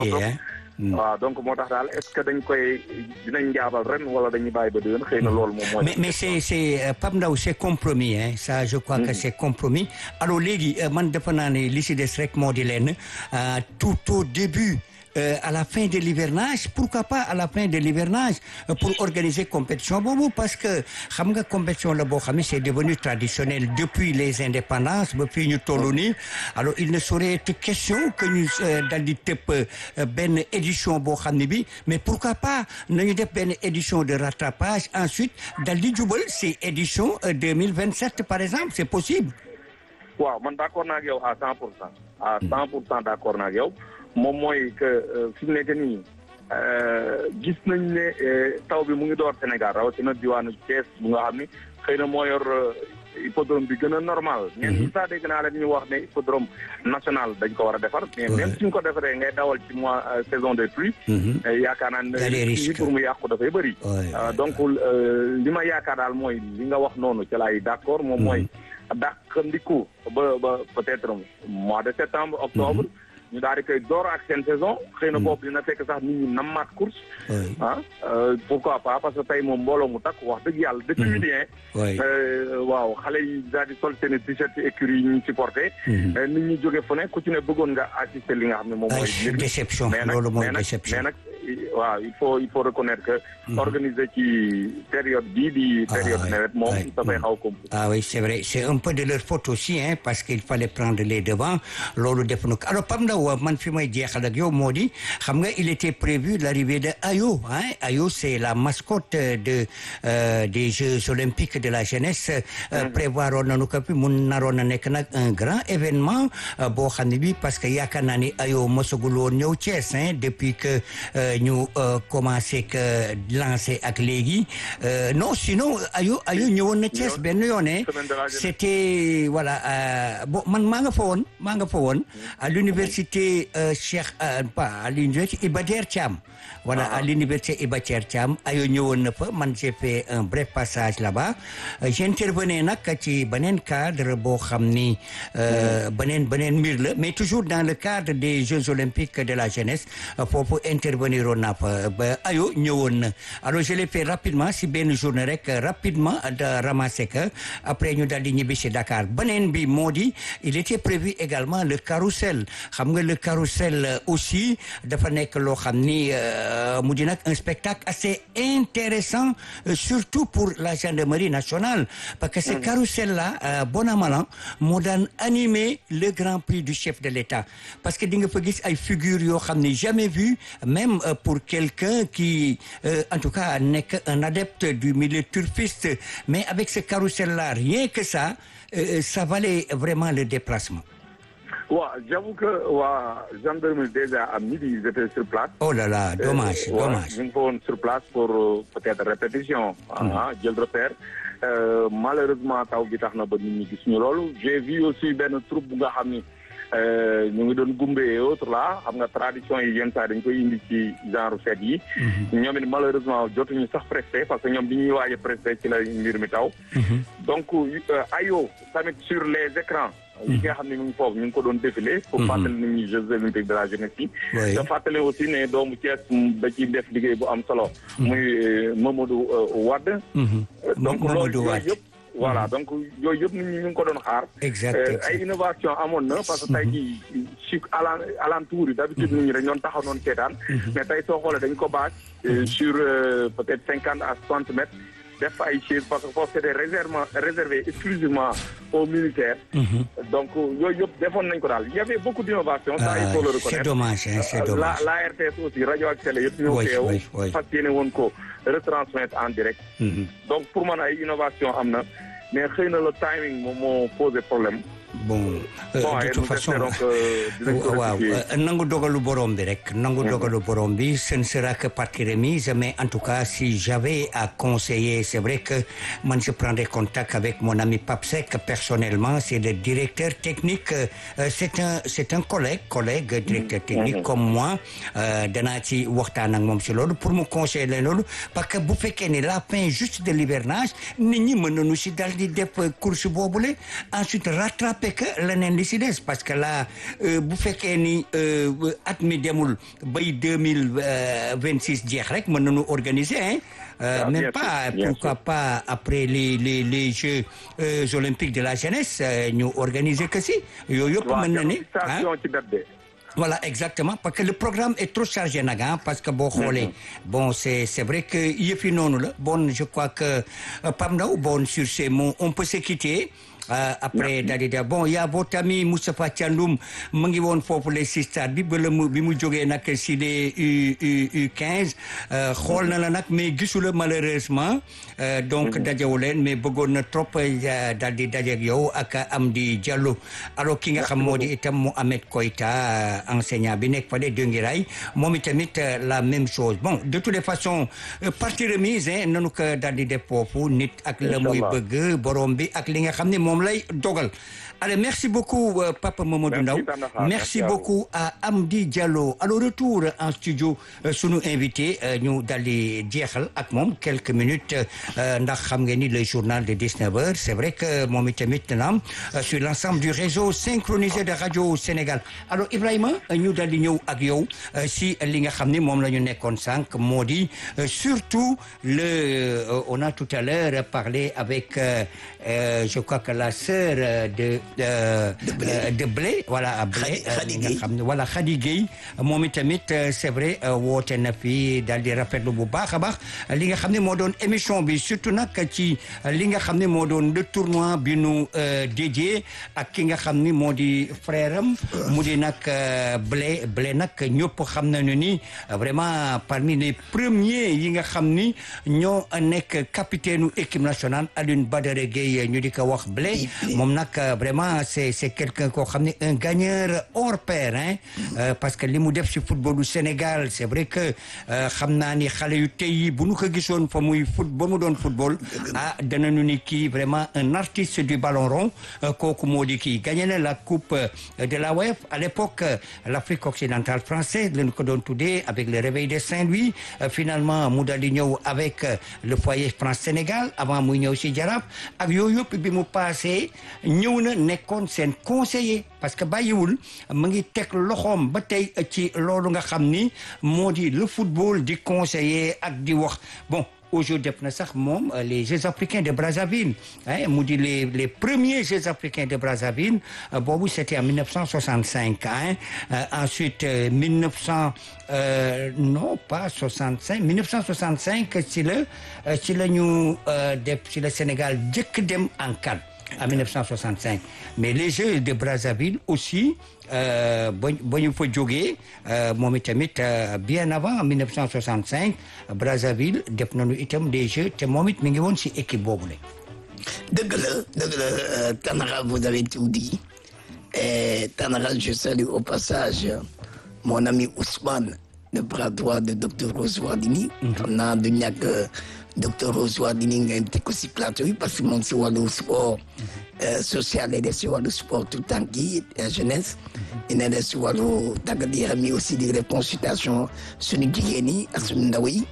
Yeah. waaw donc moo tax daal est-ce que dañ koy dinañ njaabal ren wala dañuy bàyyi ba déwén xëy na loolu moom mooy. mais mais c'est c'est euh, Pape Ndao c'est compromis hein ça je crois que c'est compromis alors léegi euh, man defe naa ne li si des rek moo di leen euh, tout au début euh, à la fin de l'hivernage pourquoi pas à la fin de l'hivernage euh, pour organiser compétition boobu parce que xam nga compétition la boo xam ne c'est devenu traditionnel depuis les indépendances ba fii ñu toll nii alors il ne saurait être question que ñu euh, dal di tëpp euh, benn édition boo xam ne bi mais pourquoi pas nañu def benn édition de rattrapage ensuite dal di jubal c'est édition euh, 2027 par exemple c'est possible waaw man d'accord naa ak yow à cent pour cent à cent pour cent d'accord naa ak yow moom mooy que euh, fi mu nekk nii euh, gis nañ ne euh, taw bi mu ngi door Sénégal rawatina diwaanu Thiès bu nga xam ni xëy na moo yor euh, hippodrome bi gën a normal. ñenn ñi sax dégg naa la ñu wax ne hippodrome national dañ ko war a defar. mais Ouais. même suñ ko defaree ngay dawal ci mois euh, saison des pluies. Mhm. euh, yaakaar naa ne Y a des fii risques. pour mu yàqu dafay bëri. Ouais, Euh, ouais, donc euh, li ma yaakaar daal mooy li nga wax noonu ci laay d'accord moom mooy dàqandiku ba ba peut-être mois de septembre octobre ñu daal di koy door ak seen saison xëy na boobu dina fekk sax nit ñi nammaat course Ouais. ah euh, pourquoi pas parce que tey moom mbooloo mu takk wax dëgg yàlla depuis Mhm. midi Ouais. euh, waaw xale yi daal di sol seen t-shirt écurie yi ñu supporté Mhm. euh, nit ñi jóge fu ne ku ci ne bëggoon nga assister li nga xam ne moom mooy Ay, mbir mi. déception mais nag loolu mooy mais nag déception mais nag waaw il faut il faut reconnaître que organiser ci période bii di période Ah, nawet moom ouais. dafay xaw compliqué Ah oui, c'est vrai. C'est un peu de leur faute aussi, hein, parce qu'il fallait prendre les devants. Loolu def na ko. Alors, Pam Ndaw, man fi may jeexal ak yow moo di, xam nga, il était prévu l'arrivée de Ayo, hein. Ayo, c'est la mascotte de, euh, des Jeux Olympiques de la jeunesse. Euh, prévoiroon nañu ko fi, mun naroon na nekk nag un grand événement, euh, boo xam ne bi, parce que yaakaar naa ni Ayo mosagul woon ñëw Thiès, hein, depuis que, euh, ñu, euh, commencé que lancer ak léegi. Euh, non, sinon, Ayo, Ayo ñëwoon na Thiès benn yoon hein. Semaine de la jeunesse. c'était voilà euh, bon man maa nga fa woon maa nga fa woon à l'université euh, Cheikh euh, pas à l'université Iba Der Thiam voilà à l'université Iba Der Thiam ayo ñëwoon na fa man j'ai fait un bref passage là-bas Euh, j'intervenais nag ci beneen cadre boo xam ni euh, beneen beneen mbir la mais toujours dans le cadre des Jeux olympiques de la jeunesse euh, foofu intervenir woon naa fa ba ayo ñëwoon na alors je l'ai fait rapidement si benn journée rek euh, rapidement de ramasser que après ñu daal di ñibbi si Dakar beneen bi moo di il était prévu également le carrousel xam nga le carrousel euh, aussi dafa nekk loo xam ni euh, mu di nag un spectacle assez intéressant euh, surtout pour la gendarmerie nationale parce que ce carrousel là euh, bon an mal an moo daan animer le grand prix du chef de l'État parce que di nga fa gis ay figures yoo xam ni jamais vu même euh, pour quelqu'un qui euh, en tout cas nekk un adepte du milieu turfiste mais avec ce carrousel là rien que ça euh, ça valait vraiment le déplacement waaw j'avoue que waa gendarmerie déjà à midi ils étaient sur place oh là là dommage Euh, ouais, dommage ñu ngi fa woon sur place pour euh, peut-être répétition ah jël repère Euh, malheureusement taw bi tax na ba nit ñi gis ñu loolu j'ai vu aussi benn troupe bu nga xam ni euh, ñu ngi doon gumbe et autres là xam nga tradition yi yenn saa dañ koy indi ci genre fête yi ñoom it malheureusement jotuñu sax presté parce que ñoom bi ñuy waaj a presté ci la mbir mi taw donc euh, ayo tamit sur les écrans yi nga xam ne mu ngi foofu ñu ngi ko doon défilé pour fàttali nit ñi Jeux olympiques de la jeunesse yi Oui. da fàttali aussi ne doomu Thiès da ciy def liggéey bu am solo muy euh, Mamadou euh, Wade Mhm. Euh, donc Mamadou loolu Wade. yooyu yëpp voilà donc yooyu yëpp nit ñi ñu ngi ko doon xaar Exact, Euh, exact. ay innovation amoon na parce que tey jii ci alan alentour yi d'habitude nit ñi dañ doon taxaw noonu seetaan mais tey soo xoolee dañ ko bâche euh, sur euh, peut-être cinquante à soixante mètres def fa ay chaises parce que foofu c'était réservement réservé exclusivement aux militaires donc yooyu yëpp defoon nañ ko daal il y avait beaucoup d'innovation ça il faut le Ah, reconnaître c'est dommage hein, c'est la dommage la RTS aussi rajo ak télé yëpp ñoo Oui, teew oui, oui. fas yéene woon ko retransmettre en direct Mhm. donc pour man ay innovation am na mais xëy na le timing moom moo posé problème bon euh, bon de et toute nous façon espérons que dinañ ko waaw rectifier. euh, nangu dogalu borom bi rek nangu dogalu borom bi ce ne sera que partie remise mais en tout cas si j'avais à conseiller c'est vrai que man je prendrai contact avec mon ami Papsek personnellement c'est le directeur technique euh, euh, c'est un c'est un collègue collègue directeur technique comme moi euh, danaa ci waxtaan ak moom si loolu pour mu conseiller leen loolu parce que bu fekkee ne la fin juste de l'hivernage nit ñi mën nañu si dal di def euh, course boobule ensuite rattraper jàppe que leneen li si des parce que là bu fekkee ni at mi demul bay deux mille vingt six jeex rek mën nañu organiser hein Euh, même pas pourquoi pas après les les les Jeux euh, olympiques de la jeunesse ñu euh, organiser que si yooyu yëpp mën na ni voilà exactement parce que le programme est trop chargé nag parce que boo xoolee bon c'est c'est vrai que yëf yi noonu la bon je crois que Pape Ndao bon sur ces mots on peut se quitter Uh, après daal di da bon y a votre ami Moustapha Thiandoum mu ngi woon foofu les si stade bi ba la mu bi mu jógee nag si les U U U15 xool na la nag mais gisu la malheureusement uh, donc dajewu leen mais bëggoon na trop daal di dajeeg yow ak Amdi Diallo alors ki nga xam moo di itam Mohamed Koita enseignant bi nekk fale Dingiraay moom itamit la même chose bon de toutes les façons partie remise nanu ko daal di def foofu nit ak la muy bëgg borom bi ak li nga xam ne moom lay dogal allez merci beaucoup euh, Papa Mamadou Ndaw merci, merci beaucoup à Amdi Diallo alors retour en studio euh, sunu invité ñu euh, daal di jeexal ak moom quelques minutes ndax xam ngeen ni le journal de 19 heures c'est vrai que moom itamit naam sur l'ensemble du réseau synchronisé de radio Sénégal alors Ibrahima ñu daal di ñëw ak yow si li nga xam ne moom la ñu nekkoon sànq moo di surtout le on a tout à l'heure parlé avec je crois que la sœur de de de blé, euh, de blé voilà blé Khady nga xam ne voilà Khady Gueye moom itamit c'est vrai woote na fi daal di rafetlu bu baax a baax li nga xam ne moo doon émission bi surtout nag ci li nga xam ne moo doon le tournoi bi nu dédié ak ki nga xam ni moo di frère am mu di nag blé blé nag ñëpp xam nañu ni vraiment parmi les premiers yi nga xam ni ñoo nekk capitaine u équipe nationale Alioune Badara Gueye ñu di ko wax blé moom nag vraiment c'est c'est quelqu'un koo xam ne un gagneur hors pair hein euh, parce que li mu def ci football du Sénégal c'est vrai que xam naa ni xale yu tey yi bu nu ko gisoon fa muy foot ba mu doon football ah danañu ni kii vraiment un artiste du ballon rond kooku moo di kii gagné na la coupe de la WAF à l'époque l'Afrique occidentale française lañu ko doon tuddee avec le réveil de Saint-Louis finalement mu daal di ñëw avec le foyer France Sénégal avant muy ñëw ci Jaraaf ak yooyu yëpp bi mu passé ñëw na nekkoon seen conseiller parce que bàyyiwul mu ngi teg loxoom ba tey ci loolu nga xam ni moo di le football di conseiller ak di wax bon aujourd'hui def na sax moom les Jeux africains de Brazzaville hein mu di les les premiers Jeux africains de Brazzaville boobu c'était en 1965 hein ensuite 1900 euh, non pas 65 1965 ci la ci la ñu def ci la Sénégal jëkk dem en CAN en 1965 mais les Jeux de Brazzaville aussi ba ba ñu fa jógee moom itamit bien avant en 1965 Brazzaville def nañu itam des Jeux te moom it mi ngi woon ci équipe boobu la. dëgg la dëgg la Tanara vous avez tout dit et Tanara je salue au passage mon ami Ousmane le bras droit de docteur Rose Wardini. xam naa du ñàkk docteur Rose Wardini nga invité ko ci plateau yi parce que moom ci wàllu sport social lay def ci wàllu sport tout temps kii jeunesse. dina def ci wàllu tàggat yaram yi aussi di def consultation suñu jigéen yi ak suñu ndaw yi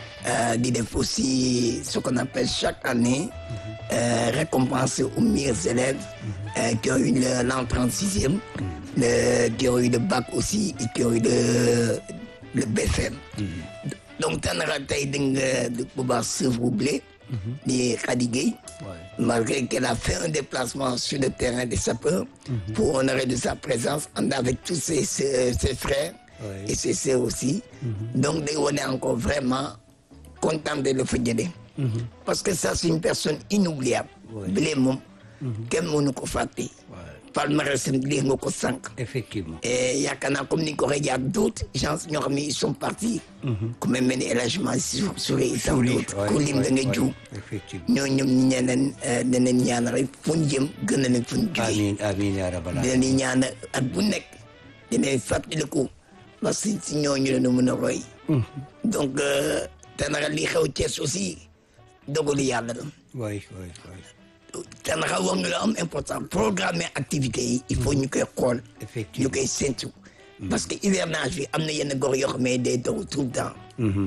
di def aussi ce qu'on appelle chaque année récompenser aux meilleurs élèves qui ont eu l'entrée en sixième le qui ont eu le bac aussi et qui ont eu le le BFM donc Tanara tey da nga bu baax sœuvre blé di Khady Gueye malgré qu'elle a fait un déplacement sur le terrain des sapeurs pour honorer de sa présence and avec tous ses ses, ses frères et ses sœurs aussi donc day wone encore vraiment content de le fa jëlee parce que ça c'est une personne inoubliable blé moom kenn mënu ko fàtte palmarès lii nga ko sànq. effectivement. et yaakaar naa comme ni nga ko waxee y a d'autres gens ñoo xam ne ils sont partis. ku mel ni El Hadj Mansour Souré et tant d'autres ku lim da nga juum. effectivement ñoo ñoom ñu ne leen danañ ñaan rek fu ñu jëm gën a leen fu ñu jugee. amiin amiin yaa rabbal aalamiin. dinañ ñaan at bu nekk dinañ fàttaliku parce que si ñooñu la ñu mën a roy. donc Tanara li xew Thiès aussi dogalu yàlla la. waay waay waay. Tanara wax nga lu am important programmer activités yi il faut ñu koy xool. effectivement ñu koy séntu. parce que hivernage bi am na yenn gox yoo xam ne day dox tout le temps.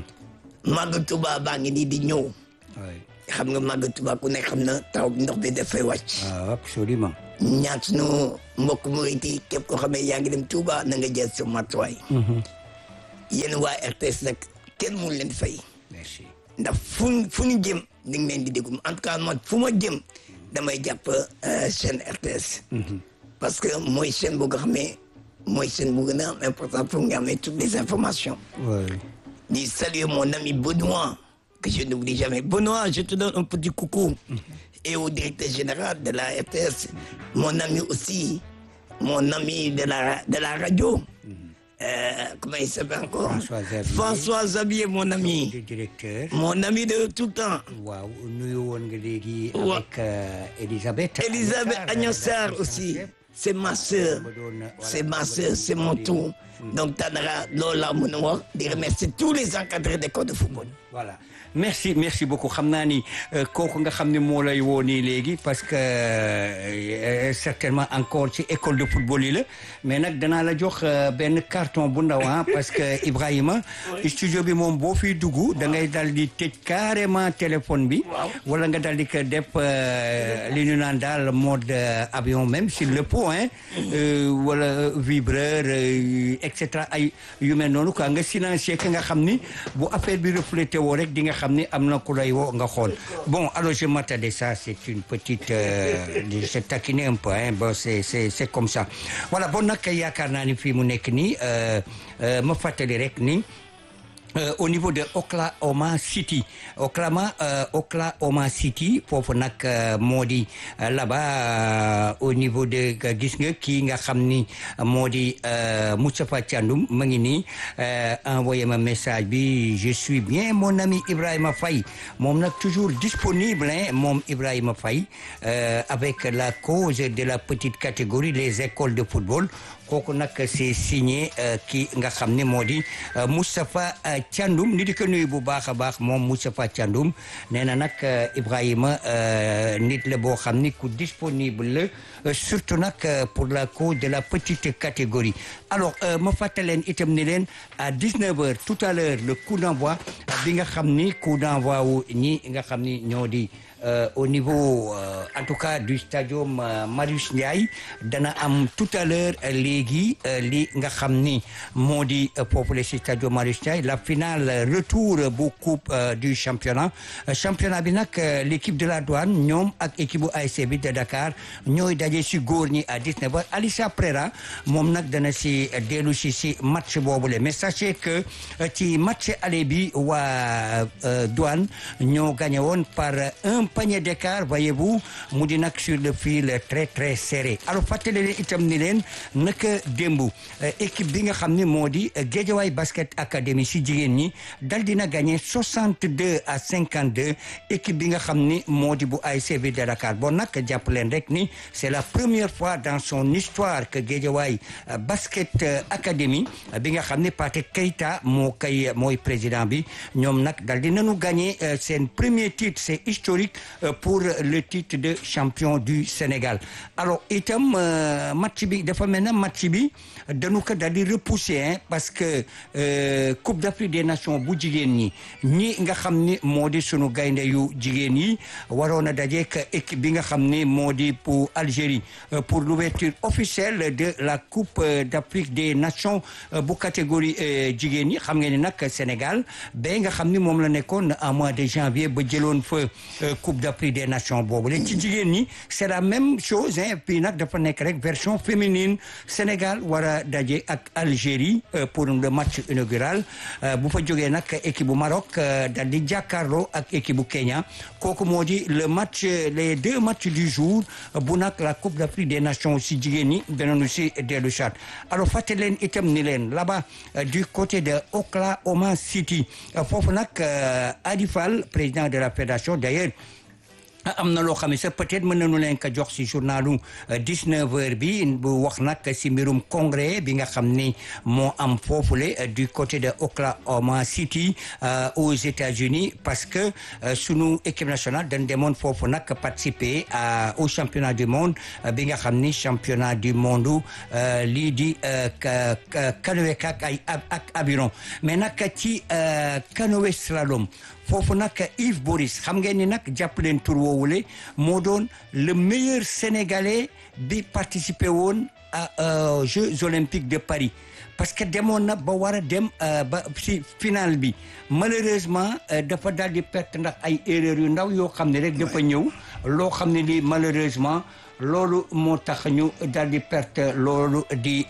màgg Tuba baa ngi nii di ñëw. waay xam nga màgg Tuba ku nekk xam na taw bi ndox bi dafay wàcc. ah absolument. ñaan sunu mbokk murit yi képp koo xam ne yaa ngi dem Touba na nga jël sa matuwaay. yéen waa RTS nag kenn mënu leen fay. merci ndax fu fu ñu jëm di nga leen di déglu en tout cas man fu ma jëm damay jàpp chaîne RTS. parce que mooy chaîne bu nga xam ne mooy chaîne bu gën a am important pour nga amee toutes les informations. oui di saluer mon ami Benoît que je n'oublie jamais Benoît je te donne un petit coucou. et au directeur général de la RTS mon ami aussi mon ami de la de la radio. Euh, comment il s'appelle encore François Xavier. François Xavier mon ami. le directeur mon ami de tout temps. waaw nuyu woon nga léegi Wa- avec euh, Elisabeth Elisabeth Agnès Sarr rédactrice en aussi. chef. C'est ma sœur. Ma doon, voilà, C'est ma ma sœur, doon c'est mon déglu. tour. Donc, Tanara, Lola Mounoua, de remercier tous les encadrés d'école de football. voilà merci merci beaucoup xam naa ni euh, kooku nga xam ne moo lay woo nii léegi parce que euh, certainement encore ci école de football yi la mais nag danaa la jox euh, benn carton bu ndaw ah parce que Ibrahima studio bi moom boo fiy dugg da ngay dal di tëj carrément téléphone bi wala nga dal di ko def euh, li ñu naan daal mode euh, avion même sur le point euh, wala vibreur euh, et cetera ay yu mel noonu quoi nga silencier ka nga xam ni bu affaire bi reflété woo rek di nga xam ni am na ku lay woo nga xool bon alors je m'attendais ça c'est une petite euh, je taquiner un peu hein bon c'est c'est c'est comme ça voilà bon nag yaakaar naa ni fii mu nekk nii euh, euh, ma fàttali rek ni Euh, au niveau de Oklahoma City Oklahoma euh, Oklahoma City foofu nag euh, moo di euh, là-bas euh, au niveau de euh, gis nga kii nga xam ni moo di euh, Moustapha Thiandoum ma ngi nii euh, envoyé ma message bi je suis bien mon ami Ibrahima Faye moom nag toujours disponible hein, moom Ibrahima Faye euh, avec la cause de la petite catégorie les écoles de football kooku nag c'est signé euh, kii nga xam ne moo di euh, Moustapha euh, Thiandoum ni di ko nuyu bu baax a baax moom Moustapha Thiandoum nee na nag euh, Ibrahima euh, nit la boo xam ni ku disponible la euh, surtout nag euh, pour la cause de la petite catégorie alors euh, ma fàttaleen itam ni leen à 19 heures tout à l'heure le coup d'envoi bi nga xam ni coup d'envoi wu ñi nga xam ni ñoo di euh, au niveau euh, en tout cas du stadium euh, Marius Ndiaye dana am tout à l'heure euh, léegi euh, li nga xam ni moo di euh, foofu la si stadium Marius Ndiaye la finale euh, retour euh, bu coupe euh, du championnat Euh, championnat bi nag euh, l'équipe de la douane ñoom ak équipe bu ASC bi de Dakar ñooy daje si góor ñi à 19 heures Alissa Prera moom nag dana si euh, dellu si si match boobule mais sachez que euh, ci match aller bi waa euh, douane ñoo gagné woon par un panier d'écart voyez-vous mu di nag sur le fil très très serré alors fàttali leen itam ni leen naka démb euh, équipe bi nga xam ne moo di euh, Guédiawaye Basket Academy si jigéen ñi dal dina gagné 62 à 52 équipe bi nga xam ni moo di bu ASC bi de Dakar bon nag jàpp leen rek ni c'est la première fois dans son histoire que Guédiawaye euh, Basket euh, Academy euh, bi nga xam ne Pathé Keita moo kay mooy président bi ñoom nag dal di nañu gagné euh, seen premier titre c'est historique euh, pour le titre de champion du Sénégal alors itam euh, match bi dafa mel na match bi dañu ko dal di repousser hein, parce que euh, Coupe d'Afrique des Nations bu jigéen ñi ñi nga xam ni moo di sunu gaynde yu jigéen yi waroon a dajeek équipe bi nga xam ni moo di pour Algérie euh, pour l'ouverture officielle de la Coupe euh, d'Afrique des Nations euh, bu catégorie euh, jigéen ñi xam ngeen ni nag Sénégal ba nga xam ni moom la nekkoon en mois de janvier ba jëloon fa euh, Coupe d'Afrique des Nations boobu la ci jigéen ñi c'est la même chose hein puis nag dafa nekk rek version féminine Sénégal war a daje ak Algérie euh, pour le match inaugural euh, bu fa jógee nag équipe bu Maroc euh, dal di jàkkaarloo ak équipe bu Kenya kooku moo di le match les deux matchs du jour euh, bu nag la Coupe d'Afrique des Nations si jigéen ñi danañu si dellu chat alors fàtte leen itam ni leen là-bas euh, du côté de Oklahoma City euh, foofu nag euh, Adi Fall président de la fédération d'ailleurs am na loo xam ne sax peut-être mën nañu leen ko jox ci journalu 19 heures bi bu wax nag ci mbirum congrès bi nga xam ni moo am foofule euh, du côté de Oklahoma City euh, aux États-Unis parce que euh, sunu équipe nationale dañ demoon foofu nag participer à au championnat du monde euh, bi nga xam ni championnat du monde euh, lii di euh, ka- ka- canoë ak ay ab- ak aviron mais nag ci euh, canoë slalom foofu nag Yves Boris xam ngeen ni nag jàpp leen tur woowu woowule moo doon le meilleur sénégalais bi participer woon à Jeux olympiques de Paris parce que demoon na ba war a dem ba si final bi malheureusement dafa daal di perte ndax ay erreurs yu ndaw yoo xam ne rek dafa ñëw loo xam ne lii malheureusement loolu moo tax ñu daal di perte loolu di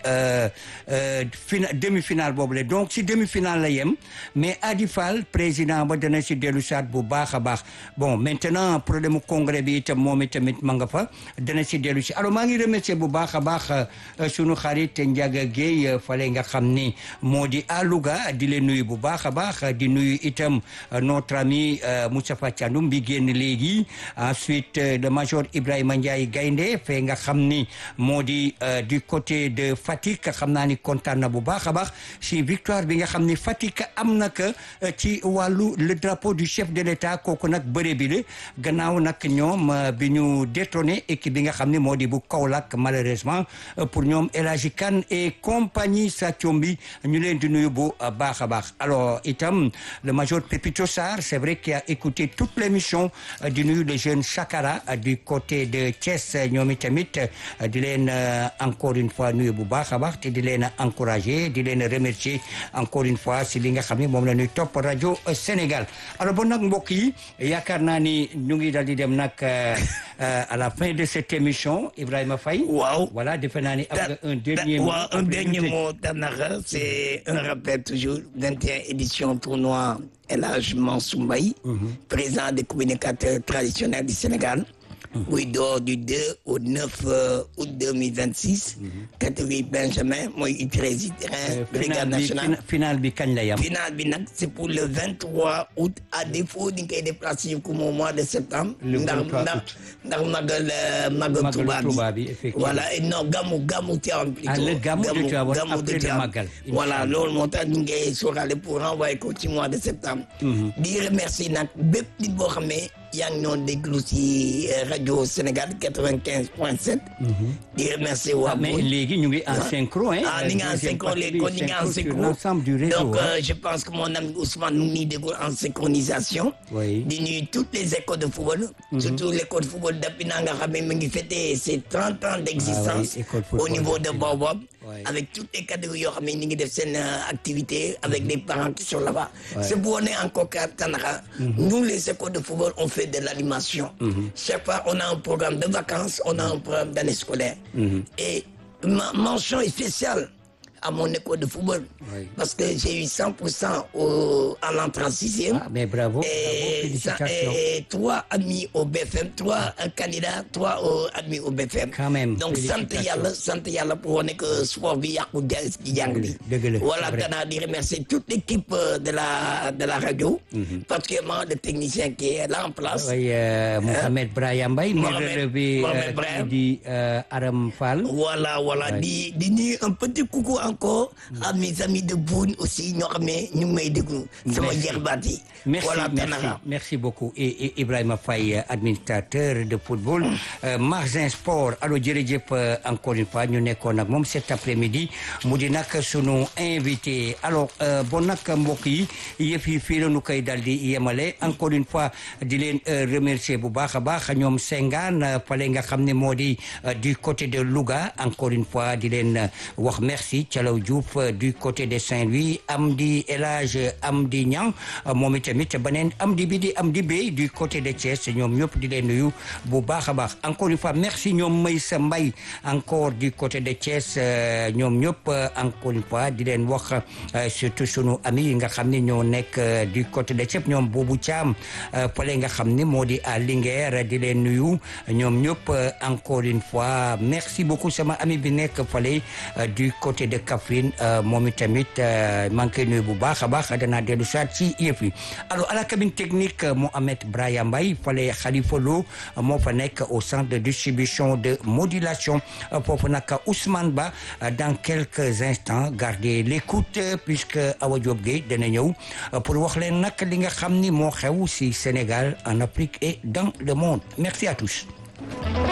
fina demi finale boobu la donc si demi finale la yem mais Adi Fall président ba dana si dellu saat bu baax a baax bon maintenant problème congrès bi itam moom itamit ma nga fa dana si dellu si alors maa ngi remercier bu baax a baax sunu xarit Ndiaga Guèye fale nga xam ni moo di à Louga di leen nuyu bu baax a baax di nuyu itam notre ami Moustapha Thiandoum bi génn léegi ensuite le major Ibrahima Ndiaye Gaynde fee nga xam ni moo di du côté de Fatick xam naa ni kontaan na bu baax a baax si victoire bi nga xam ni Fatick am na que ci wàllu le drapeau du chef de l'État kooku nag bëre bi la gannaaw nag ñoom bi ñu détrôné équipe bi nga xam ni moo di bu Kaolack malheureusement pour ñoom El Hadji Kane et compagnie Sathioumbi ñu leen di nuyu bu baax a baax alors itam le major Pépito Sarr c'est vrai qu'il a écouté toute l'émission di nuyu le jeune Chakara du côté de Thiès ñoom itamit di leen encore une fois nuyu bu baax a baax te di leen encourager di leen remercier encore une fois si li nga xam ne moom la ñuy topp rajo Sénégal alors bon nag mbokk yi yaakaar naa ni ñu ngi daal di dem nag à la fin de cette émission Ibrahima Faye waaw voilà defe naa ni am nga un dernier mot waaw un dernier mot Tanakha c'est un rappel toujours 21 édition tournoi El Hadj Mansour Mbaye président des communicateurs traditionnels du Sénégal muy door du 2 au 9 août 2026. catégorie Benjamin mooy U13 terrain brigade nationale. final bi kañ la yam. final bi nag c'est pour le 23 août à défaut di nga koy déplacer comme au mois de septembre. le ndax 23 ndax août. ndax magal magal Touba Touba bi bi, effectivement. voilà et non gamu gamu Tivaouane plutôt. Ah, le gamu de Tivaouane gamu après de le Tivaouane. magal, voilà Inch'Allah. loolu moo tax ñu ngi sóoraale pour renvoyer ko ci mois de septembre. di remercier nag bépp nit boo xam ne yaa ngi noonu déglu ci euh, rajo Sénégal 95 point 7. di remercier waa mais Boy. léegi ñu ngi en synchro hein. ah ni nga en Deuxième synchro partie léegi bi, kon ni nga en synchro sur synchro l'ensemble du réseau donc hein. euh, je pense que mon ami Ousmane mu ngi nii déglu en synchronisation. Oui. di nuyu toutes les écoles de football. surtout l'école de football d'Apina nga xam ne mu ngi fêter ses 30 ans d'existence. Ah oui, école au football niveau de d'Apina. Baobab. Oui. avec toutes les catégories yoo xam ne ñu ngi def seen euh, activité avec des parents qui sont là-bas. Ouais. c'est pour wane encore qu'à Tanaka. nous les écoles de football on fait de l'animation. chaque fois on a un programme de vacances on a un programme d'année scolaire. et ma mention spéciale à mon école de football. Oui. Parce que j'ai eu 100% au, à l'entrée en sixième. Ah, mais bravo, bravo, et, ça- félicitations. et trois admis au BFM, trois euh, candidats, trois euh, admis au BFM. Quand même, Donc, sant félicitations. yàlla, sant yàlla pour wane que sport bi yàqu ja- ci jàng bi. Dëgg la, Voilà, c'est vrai. danaa di remercier toute l'équipe euh, de la, de la radio, particulièrement le technicien qui est là en place. Oui, euh, Mohamed Brahim Mbaye mi Mohamed- relevé Mohamed euh, Brahim. kii di euh, Aram Fall. Voilà, voilà. Ouais. Di, di nuyu un petit coucou encore à mes amis de Boune aussi, ñoo xam ne ñu ngi may déglu. Sama Merci. jarbaat yi. Merci, voilà, merci, Tanaka. merci beaucoup. Et, et Ibrahima Faye, euh, administrateur de football, euh, Marzin Sport. Alors, jërëjëf euh, encore une fois, ñu nekkoon ak moom cet après-midi mu di nag sunu invité. Alors, euh, bon nag mbokk yi yëf yi fii la ñu koy dal di yemale encore une fois di leen euh, remercier bu baax a baax ñoom Senghane euh, fale nga xam ne moo di euh, du côté de Louga encore une fois di leen euh, wax merci Thialaw Diouf euh, du côté de Saint-Louis Amdi El Hadj Amdi Niang euh, moom itamit beneen Amdi bi di Amdi Bey du côté de Thiès ñoom ñëpp di leen nuyu bu baax a baax encore une fois merci ñoom Maysa Mbaye encore du côté de Thiès euh, ñoom ñëpp euh, encore une fois di leen wax euh, surtout sunu ami yi nga xam ne ñoo nekk euh, du côté de Thiès ñoom boobu Thiam euh, fale nga xam ne moo di à Linguère di leen nuyu ñoom ñëpp euh, encore une fois merci beaucoup sama ami bi nekk fale euh, du côté de Kaffrine euh, moom itamit euh, maa ngi koy nuyu bu baax a baax danaa dellu soit ci yëf yi alors à la cabine technique euh, Mohamed Brahim Mbaye fale Khalifa Lo euh, moo fa nekk au centre de distribution de modulation euh, foofu nag Ousmane Ba euh, dans quelques instants gardez l'écoute euh, puisque Awa Diop Gueye dana ñëw euh, pour wax leen nag li nga xam ni moo xew ci Sénégal en Afrique et dans le monde merci à tous